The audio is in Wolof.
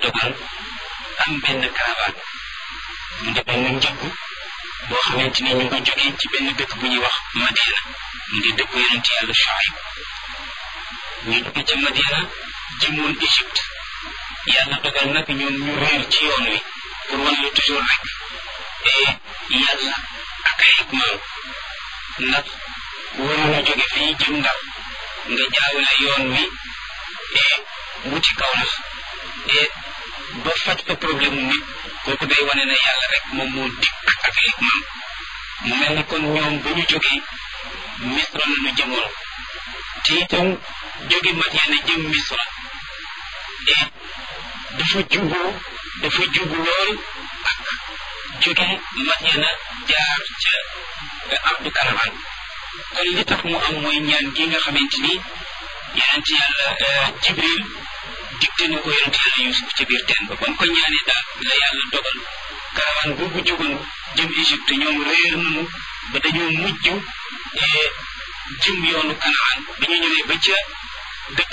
dogal am benn caravane mu di benn njëgg boo xamante ni ñu ngi jógee ci benn dëkk bu ñuy wax Madiana mu di dëkk yonent yàlla Shuayb ñu jóge ca Madiana jëmoon Égypte yàlla dogal nag ñoom ñu réer ci yoon wi pour wan la toujours rek et yàlla ak ay hikmaam ndax waroon a jóge fii jëm Ndar nga jaawale yoon wi et wuti kaw nax et ba faj fa problème nit kooku day wane ne yàlla rek moom moo dikk ak ay hikmaam mu mel ni kon ñoom ba ñu jógee Misra la ñu jëmoon te itam jóge Madiana jëm Misra et dafa jubu dafa jubu lool ak jóge Madiana jaar ca Abdu Karaman kon li tax mu am mooy ñaan gi nga xamante ni yonent yàlla Jibril digte na ko yonent yàlla Yusuf ca biir teen ba ba mu ko ñaanee daal la yàlla dogal karawaan boobu jógoon jëm Égypte ñoom réer nañu ba dañoo mujj jëm yoonu Kanaan bi ñu ñëwee ba ca dëkk